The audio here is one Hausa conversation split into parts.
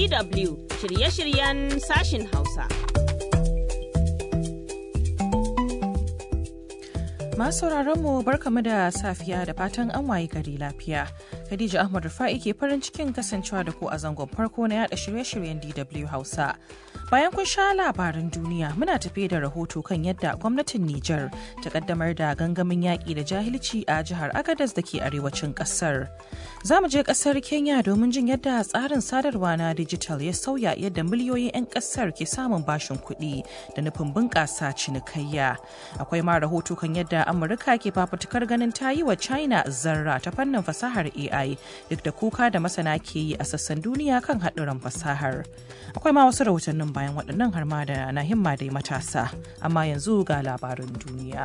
DW shirye-shiryen sashin Hausa. Masu mu barkamu da safiya da fatan an waye gari lafiya. Khadija Ahmad Rufa'i ke farin cikin kasancewa da ku a zangon farko na yada shirye-shiryen DW Hausa. Bayan kun sha labaran duniya muna tafe da rahoto kan yadda gwamnatin Nijar ta kaddamar da gangamin yaƙi da jahilci a jihar Agadez da ke arewacin ƙasar. Za mu je ƙasar Kenya domin jin yadda tsarin sadarwa na dijital ya sauya yadda miliyoyin 'yan ƙasar ke samun bashin kuɗi da nufin bunƙasa cinikayya. Akwai ma rahoto kan yadda Amurka ke fafutukar ganin ta yi wa China zarra ta fannin fasahar AI duk da kuka da masana ke yi a sassan duniya kan haɗuran fasahar. Akwai ma wasu rahotannin bayan waɗannan har ma da na himma dai matasa, amma yanzu ga labarin duniya.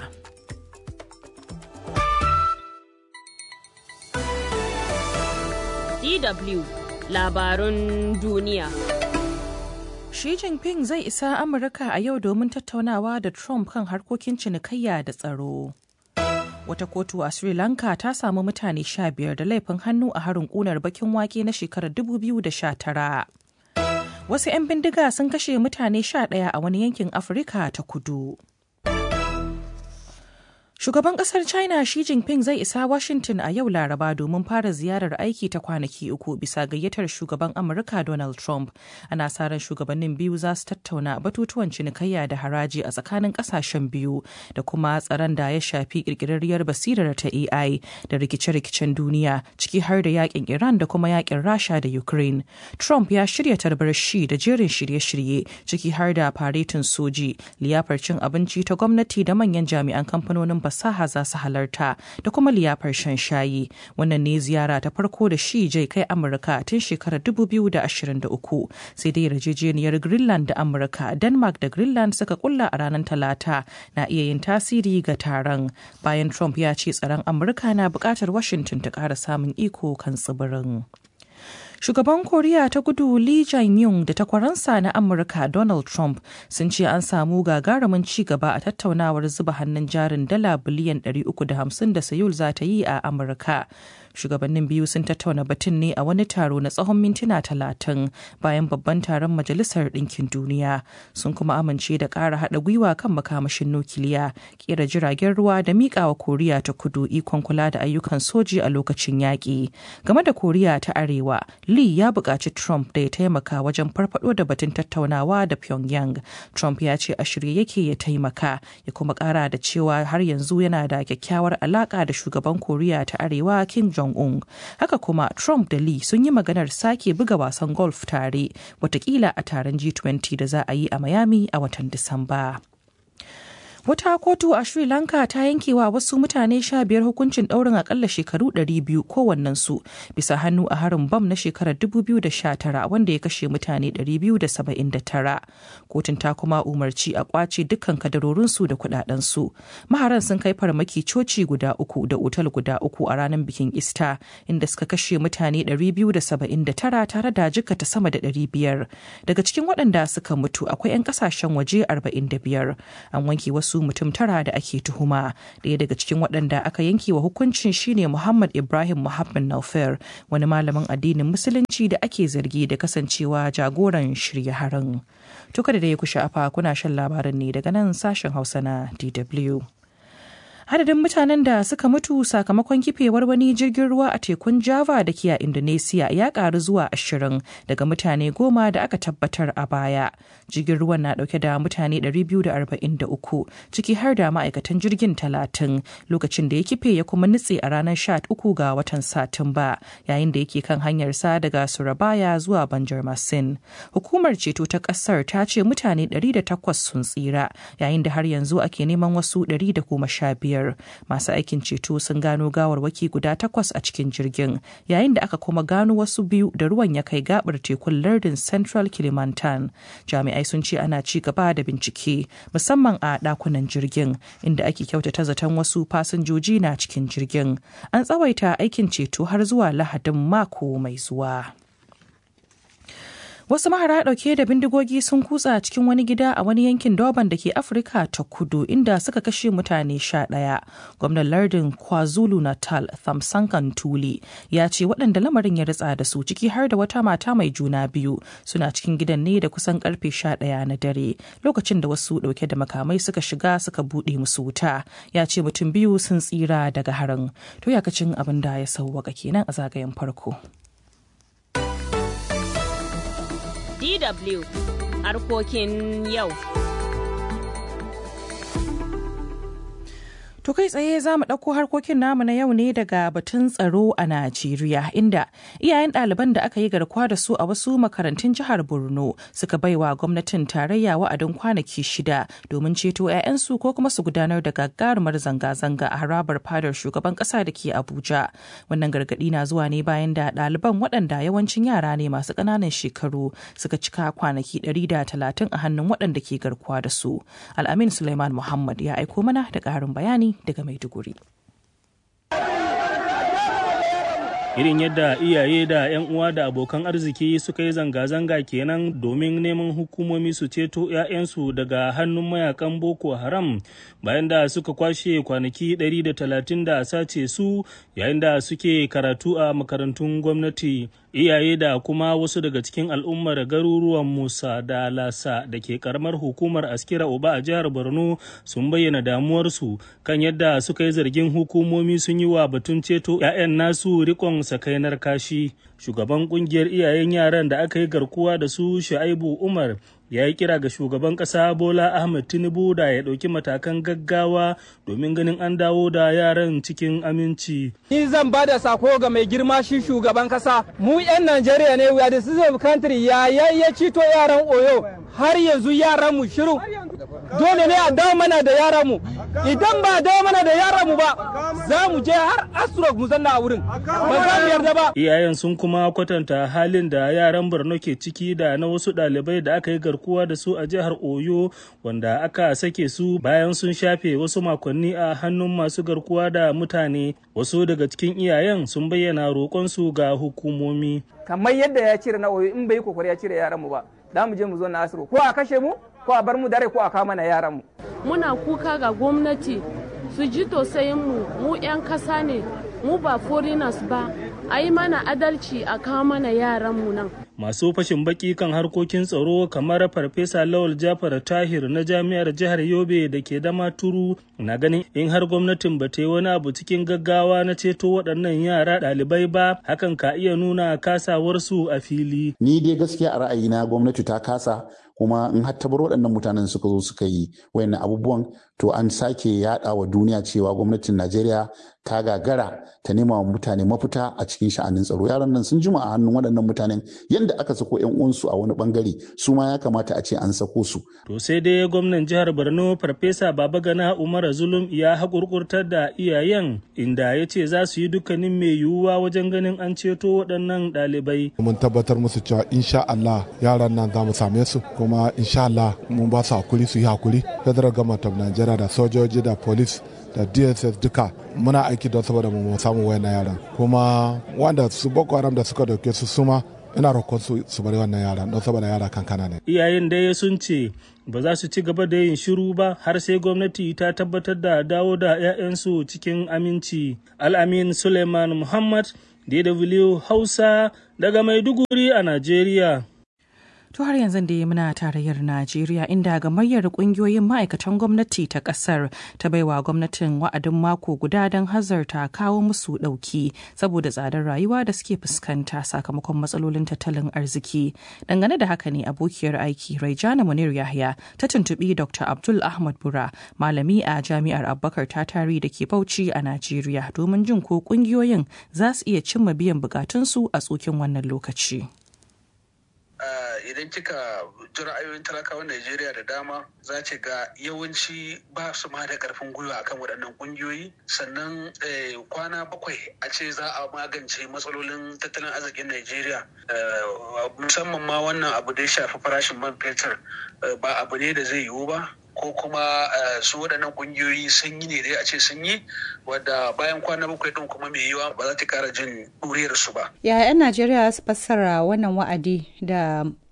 DW labarun duniya. Xi Jinping zai isa Amurka a yau domin tattaunawa da Trump kan harkokin cinikayya da tsaro. Wata kotu a Sri Lanka ta samu mutane sha biyar da laifin hannu a harin kunar bakin wake na shekarar 2019. Wasu 'yan bindiga sun kashe mutane sha ɗaya a wani yankin Afirka ta kudu. Shugaban kasar China Xi Jinping zai isa Washington a yau Laraba domin fara ziyarar aiki ta kwanaki uku bisa gayyatar shugaban Amurka Donald Trump. Ana sa ran shugabannin biyu za su tattauna batutuwan cinikayya da haraji a tsakanin kasashen biyu da kuma tsaron da ya shafi kirkirarriyar basirar ta AI da rikice-rikicen duniya ciki har da yakin Iran da kuma yakin Rasha da Ukraine. Trump ya shirya tarbar shi da jerin shirye-shirye ciki har da faretin soji, liyafar cin abinci ta gwamnati da manyan jami'an kamfanonin fasaha za su halarta da kuma liyafar shan shayi wannan ne ziyara ta farko da shi jai kai amurka tun shekarar 2023 sai dai yarjejeniyar greenland da amurka denmark da greenland suka kulla a ranar talata na iya yin tasiri ga taron bayan trump ya ce tsaron amurka na bukatar washington ta kara samun iko kan tsibirin Shugaban Koriya ta kudu Lee Jae-myung da takwaransa na Amurka Donald Trump sun ce an samu gagarumin ci gaba a tattaunawar zuba hannun jarin dala biliyan 350 da Seoul za ta yi a Amurka. Shugabannin biyu sun tattauna batun ne a wani taro na tsawon mintuna talatin bayan babban taron Majalisar Ɗinkin Duniya. Sun kuma amince da ƙara haɗa gwiwa kan makamashin nukiliya, ƙera jiragen ruwa da miƙawa Koriya ta kudu ikon kula da ayyukan soji a lokacin yaƙi. Game da Koriya ta Arewa, Lee ya buƙaci Trump da ya taimaka wajen farfado da batun tattaunawa da Pyongyang. Trump ya ce a shirye yake ya taimaka, ya kuma ƙara da cewa har yanzu yana da kyakkyawar alaƙa da shugaban Koriya ta Arewa Kim Jong-un. Haka kuma Trump da Lee sun yi maganar sake buga wasan golf tare, watakila a taron G20 da za a yi a Miami a watan Disamba. Wata kotu a Sri Lanka ta yankewa wasu mutane sha biyar hukuncin ɗaurin akalla shekaru ɗari biyu kowannensu bisa hannu a harin bam na shekarar 2019 wanda ya kashe mutane 279. Kotun ta kuma umarci a kwace dukkan kadarorinsu da kudadensu. Maharan sun kai farmaki coci guda uku da otal guda uku a ranar bikin Ista inda suka kashe mutane 279 tare da jikata sama da 500. Daga cikin waɗanda suka mutu akwai 'yan ƙasashen waje 45. An wanke wasu wasu mutum tara da ake tuhuma ɗaya daga cikin waɗanda aka yanke wa hukuncin shine muhammad ibrahim muhammad naufer wani malamin addinin musulunci da ake zargi da kasancewa jagoran shirya harin tuka da ya kusha afa kuna shan labarin ne daga nan sashen hausa na dw adadin mutanen da suka mutu sakamakon kifewar wani jirgin ruwa a tekun java da ke a indonesia ya karu zuwa ashirin daga mutane goma da aka tabbatar a baya jirgin ruwan na dauke da mutane 243 ciki har da ma'aikatan jirgin talatin lokacin da ya kife ya kuma nutse a ranar 13 ga watan satumba yayin da yake kan hanyarsa daga surabaya zuwa banjarmasin hukumar ceto ta kasar ta ce mutane 108 sun tsira yayin da har yanzu ake neman wasu 115 biyar masu aikin ceto sun gano gawarwaki guda takwas a cikin jirgin yayin da aka kuma gano wasu biyu da ruwan ya kai gabar tekun lardin central kilimantan jami'ai sun ce ana ci gaba da bincike musamman a dakunan jirgin inda ake kyautata zaton wasu fasinjoji na cikin jirgin an tsawaita aikin ceto har zuwa lahadin mako mai zuwa Wasu mahara ɗauke da bindigogi sun kutsa cikin wani gida a wani yankin Durban da ke Afirka ta kudu inda suka kashe mutane sha ɗaya. Gwamnan lardin KwaZulu Natal Thamsankan Tuli ya ce waɗanda lamarin ya ritsa da su ciki har da wata mata mai juna biyu suna cikin gidan ne da kusan karfe sha ɗaya na dare lokacin da wasu ɗauke da makamai suka shiga suka buɗe musu wuta. Ya ce mutum biyu sun tsira daga harin. To yakacin abin da ya sauwaka kenan a zagayen farko. DW harkokin yau. To kai tsaye za mu ɗauko harkokin namu na yau ne daga batun tsaro a Najeriya inda iyayen ɗaliban da aka yi garkuwa da su a wasu makarantun jihar Borno suka baiwa gwamnatin tarayya wa'adin kwanaki shida domin ceto 'ya'yansu ko kuma su gudanar da gagarumar zanga-zanga a harabar fadar shugaban ƙasa da ke Abuja. Wannan gargaɗi na zuwa ne bayan da ɗaliban waɗanda yawancin yara ne masu ƙananan shekaru suka cika kwanaki ɗari da talatin a hannun waɗanda ke garkuwa da su. Al'amin Suleiman Muhammad ya aiko mana da ƙarin bayani daga Maiduguri. irin yadda iyaye da 'yan uwa da abokan arziki suka yi zanga-zanga kenan domin neman hukumomi su ceto 'ya'yansu daga hannun mayakan boko haram bayan da suka kwashe kwanaki 130 da sace su yayin da suke karatu a makarantun gwamnati iyaye da kuma wasu daga cikin al'ummar garuruwan musa da lasa da ke karamar hukumar askira uba a jihar borno sun bayyana damuwarsu kan yadda suka yi zargin hukumomi sun yi wa batun ceto 'ya'yan nasu rikon sakainar kashi shugaban kungiyar iyayen yaran da aka yi garkuwa da su shu'aibu umar ya yi kira ga shugaban ƙasa bola ahmed tinubu da ya ɗauki matakan gaggawa domin ganin an dawo da yaran cikin aminci ni zan ba da sako ga mai girma shi shugaban ƙasa mu 'yan najeriya ne we are the citizen of country ya ya cito yaran oyo har yanzu yaran mu shiru dole ne a dawo mana da yaran mu idan ba dawo mana da yaran mu ba za mu je har astrok mu zanna a wurin ba za mu yarda ba iyayen sun kuma kwatanta halin da yaran borno ke ciki da na wasu ɗalibai da aka yi garkuwa da su a jihar oyo wanda aka sake su bayan sun shafe wasu makonni a hannun masu garkuwa da mutane wasu daga cikin iyayen sun bayyana roƙonsu ga hukumomi kamar yadda ya cire na oyo in bai kokari ya cire yaran mu ba za mu je mu zo na asiro ko a kashe mu ko a bar mu dare ko a kama na yaran mu muna kuka ga gwamnati su ji tausayin mu mu 'yan kasa ne mu ba foreigners ba a yi mana adalci a kawo mana yaran mu nan masu fashin baki kan harkokin tsaro kamar farfesa lawal jafar tahir na jami'ar jihar yobe da ke dama turu na ganin in har gwamnatin ba ta yi wani abu cikin gaggawa na ceto waɗannan yara ɗalibai ba hakan ka iya nuna kasawarsu a fili ni dai gaskiya a ra'ayina gwamnati ta kasa kuma in har tabar waɗannan mutanen suka zo suka yi wayannan abubuwan to an sake yaɗa wa duniya cewa gwamnatin najeriya ta gagara ta nema wa mutane mafita a cikin sha'anin tsaro yaran nan sun jima a hannun waɗannan mutanen yadda aka sako yan uwansu a wani bangare su ma ya kamata a ce an sako su to sai dai gwamnan jihar borno farfesa babagana umar zulum ya haƙurƙurtar da iyayen inda ya ce za su yi dukkanin mai yiwuwa wajen ganin an ceto waɗannan ɗalibai mun tabbatar musu cewa insha Allah yaran nan za mu same su kuma insha Allah mun ba su hakuri su yi hakuri federal government of Nigeria da sojoji da police da dss duka muna aiki don saboda mu samu wayannan yaran kuma wanda su boko haram da suka dauke su suma ina roƙon su su bari wannan yaran don saboda yara kankana ne iyayen dai sun ce ba za su ci gaba da yin shiru ba har sai gwamnati ta tabbatar da dawo da 'ya'yansu cikin aminci al'amin suleiman muhammad dw hausa daga maiduguri a najeriya To har yanzu da muna tarayyar Najeriya inda gamayyar kungiyoyin ma'aikatan gwamnati ta kasar ta baiwa gwamnatin wa'adin mako guda don hazarta kawo musu ɗauki saboda tsadar rayuwa da suke fuskanta sakamakon matsalolin tattalin arziki. Dangane da haka ne abokiyar aiki Raijana Munir Yahya ta tuntuɓi Dr. Abdul Ahmad Bura malami a Jami'ar Abubakar Tatari da ke Bauchi a Najeriya domin jin ko kungiyoyin za su iya cimma biyan bukatunsu a tsokin wannan lokaci. idan kika ji ra'ayoyin talakawan Najeriya da dama za ce ga yawanci ba su ma da karfin gwiwa akan waɗannan ƙungiyoyi sannan kwana bakwai a ce za a magance matsalolin tattalin arzikin Najeriya musamman ma wannan abu da ya shafi farashin man fetur ba abu ne da zai yiwu ba ko kuma su waɗannan ƙungiyoyi sun yi ne dai a ce sun yi wadda bayan kwana bakwai ɗin kuma mai yiwa ba za ta ƙara jin ɗuriyar su ba. Ya 'yan Najeriya su fassara wannan wa'adi da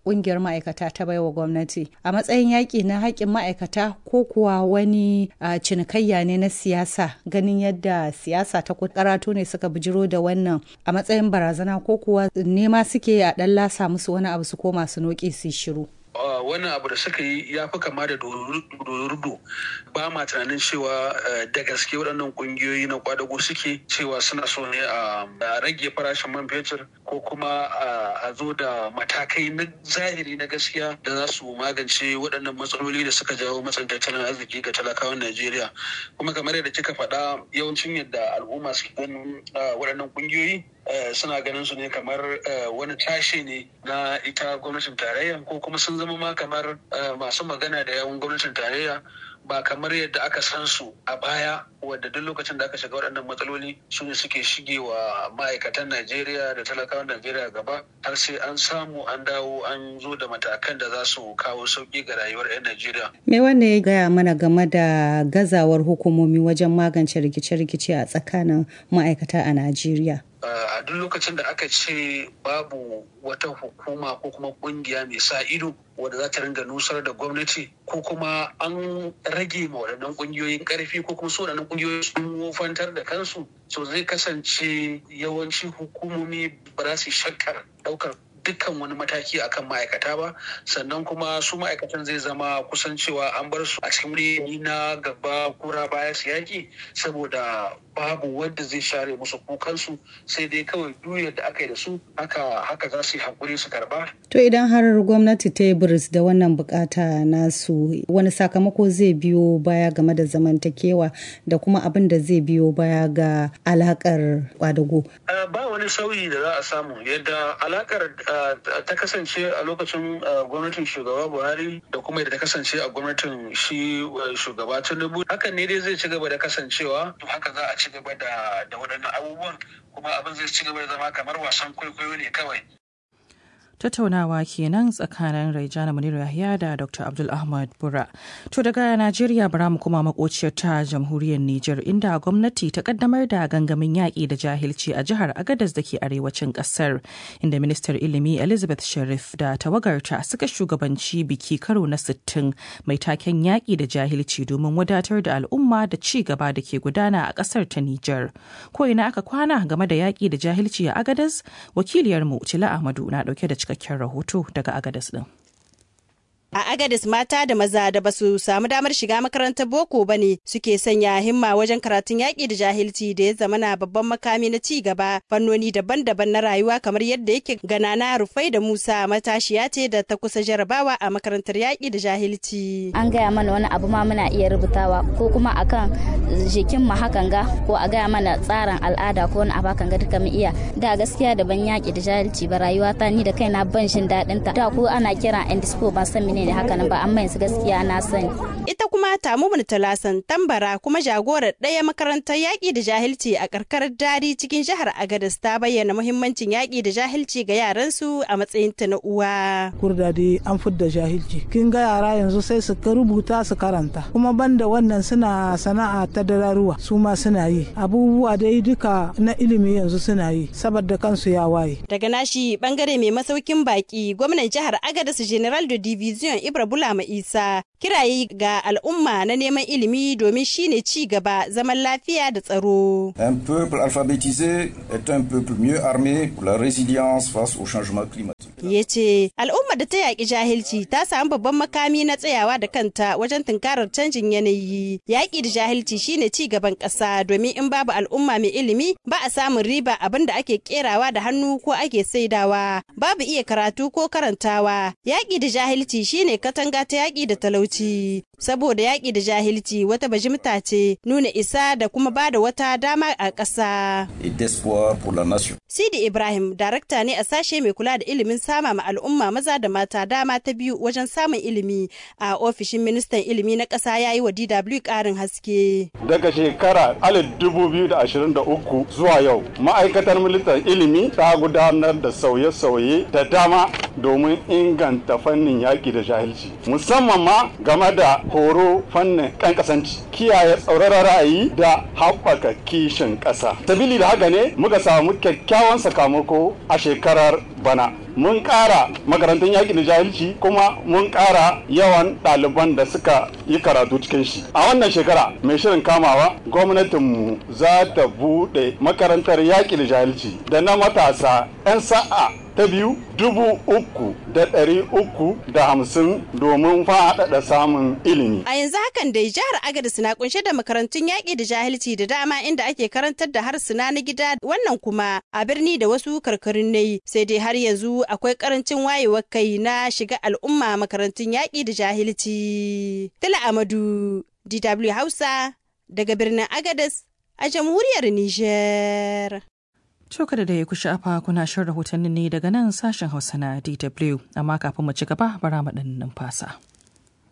kungiyar ma'aikata ta baiwa gwamnati a matsayin yaƙi na haƙƙin ma'aikata ko kuwa wani cinikayya ne na siyasa ganin yadda siyasa ta karatu ne suka bijiro da wannan a matsayin barazana ko kuwa nema suke a ɗan lasa musu wani abu su koma su noƙe su shiru. wannan abu da suka yi ya fi kama da dorudo ba ma tunanin cewa da gaske waɗannan ƙungiyoyi na kwadago suke cewa suna so ne a rage farashin man fetur ko kuma a zo da matakai na zahiri na gaskiya da za su magance waɗannan matsaloli da suka jawo matsin tattalin arziki ga talakawan najeriya kuma kamar yadda kika faɗa yawancin yadda al'umma su ganin waɗannan ƙungiyoyi suna ganin su ne kamar wani tashe ne na ita gwamnatin tarayya ko kuma sun zama ma kamar masu magana da yawan gwamnatin tarayya ba kamar yadda aka san su a baya wadda duk lokacin da aka shiga waɗannan matsaloli su ne suke shige wa ma'aikatan Najeriya da talakawan Najeriya gaba har sai an samu an dawo an zo da matakan da za su kawo sauƙi ga rayuwar 'yan Najeriya. Me wanda ya gaya mana game da gazawar hukumomi wajen magance rikice-rikice a tsakanin ma'aikata a Najeriya? a duk lokacin da aka ce babu wata hukuma ko kuma kungiya mai sa ido wadda za ta ringa nusar da gwamnati ko kuma an rage ma waɗannan kungiyoyin ƙarfi ko kuma su waɗannan kungiyoyi sun wofantar da kansu so zai kasance yawanci hukumomi ba za su shakkar ɗaukar dukkan wani mataki akan ma'aikata ba sannan kuma su ma'aikatan zai zama kusan cewa an bar su a cikin wuri na gaba kura baya su yaki saboda babu wanda zai share musu kukansu sai dai kawai duyar da aka yi da su haka haka za su yi hakuri su karba. To idan har gwamnati ta yi biris da wannan bukata nasu wani sakamako zai biyo baya game da zamantakewa da kuma abin da zai biyo baya ga alakar kwadago. Ba wani sauyi da za a samu yadda alakar ta kasance a lokacin gwamnatin shugaba Buhari da kuma yadda ta kasance a gwamnatin shi shugaba Tinubu hakan ne dai zai ci gaba da kasancewa haka za a ci gaba da waɗannan abubuwan kuma abin zai ci gaba da zama kamar wasan kwaikwayo ne kawai. tattaunawa kenan tsakanin Raijana Muniru Yahya da Dr. Abdul Ahmad Bura. To daga Najeriya bara mu kuma makociyar ta jamhuriyar Nijar inda gwamnati ta kaddamar da gangamin yaƙi da jahilci a jihar Agadez da ke arewacin ƙasar inda ministar ilimi Elizabeth Sharif da tawagarta suka shugabanci biki karo na 60 mai taken yaƙi da jahilci domin wadatar da al'umma da ci gaba da ke gudana a ƙasar ta Nijar. Ko ina aka kwana game da yaƙi da jahilci a Agadez wakiliyarmu Tila Ahmadu na ɗauke da cikakken rahoto daga Agadez din. A Agadis mata da maza da basu samu damar shiga makarantar boko ba ne suke sanya himma wajen karatun yaƙi da jahilci da ya zama na babban makami na ci gaba fannoni daban-daban na rayuwa kamar yadda yake gana na rufai da Musa matashiya ce da ta kusa jarabawa a makarantar yaƙi da jahilci. An gaya mana wani abu ma muna iya rubutawa ko kuma akan jikin mu hakan ga ko a gaya mana tsarin al'ada ko wani abu hakan ga duka mu iya da gaskiya da ban yaƙi da jahilci ba rayuwa ta ni da kaina ban shin daɗin ta da ko ana kira indispo ban san menene haka nan ba amma yanzu gaskiya na sani. Ita kuma Tamumun Talasan tambara kuma jagorar ɗaya makarantar yaƙi da jahilci a karkarar Dari cikin jihar Agadez ta bayyana muhimmancin yaƙi da jahilci ga yaransu a matsayin ta na uwa. Kurda dai an fidda jahilci. Kin ga yara yanzu sai su rubuta su karanta. Kuma banda wannan suna sana'a ta dararuwa su ma suna yi. Abubuwa dai duka na ilimi yanzu suna yi saboda kansu ya waye. Daga nashi bangare mai masaukin baki gwamnan jihar Agadez General de Division Ibra Bulama Isa kirayi ga al'umma na neman ilimi domin shine ci gaba zaman lafiya da tsaro. Un peuple alphabétisé est un peuple mieux armé pour la résilience face au changement climatique. Ya ce al'umma da ta yaƙi jahilci ta samu babban makami na tsayawa da kanta wajen tunkarar canjin yanayi. Yaƙi da jahilci shine ci gaban ƙasa domin in babu al'umma mai ilimi ba a samun riba abin da ake kerawa da hannu ko ake saidawa. Babu iya karatu ko karantawa. Yaƙi da jahilci shine katanga ta yaƙi da talauci. Saboda yaƙi da jahilci wata bajimta ce nuna isa da kuma ba da wata dama a ƙasa. Sidi Ibrahim, darakta ne a sashe mai kula da ilimin sama ma al'umma maza da mata dama ta biyu wajen samun ilimi a ofishin ministan ilimi na ƙasa ya yi wa DW ƙarin haske. Daga shekara 2023 zuwa yau, ma'aikatar ministan ilimi ta gudanar da sauye-sauye da dama domin inganta fannin yaƙi da jahilci musamman ma game da horo fannin kankasanci kiyaye tsauraran ra'ayi da haɓaka kishin ƙasa sabili da haka ne muka samu kyakkyawan sakamako a shekarar bana mun ƙara makarantun yaƙi da jahilci kuma mun ƙara yawan ɗaliban da suka yi karatu cikin shi a wannan shekara mai shirin kamawa gwamnatinmu za ta buɗe makarantar yaƙi da jahilci da na matasa 'yan sa'a ta biyu dubu uku da ɗari uku da hamsin domin faɗaɗa samun ilimi. A yanzu hakan dai jihar Agadez na kunshe da makarantun yaƙi da jahilci da dama inda ake karantar da harsuna na gida wannan kuma a birni da wasu karkarun nayi sai dai har yanzu akwai karancin wayewar kai na shiga al'umma makarantun yaƙi da jahilci. Tala Amadu, DW Hausa, daga birnin Agadez a jamhuriyar Nijar. Coka da ya kushi afa kuna shan rahotanni ne daga nan sashen Hausa na DW, amma kafin mu ci gaba bara mu ɗan numfasa.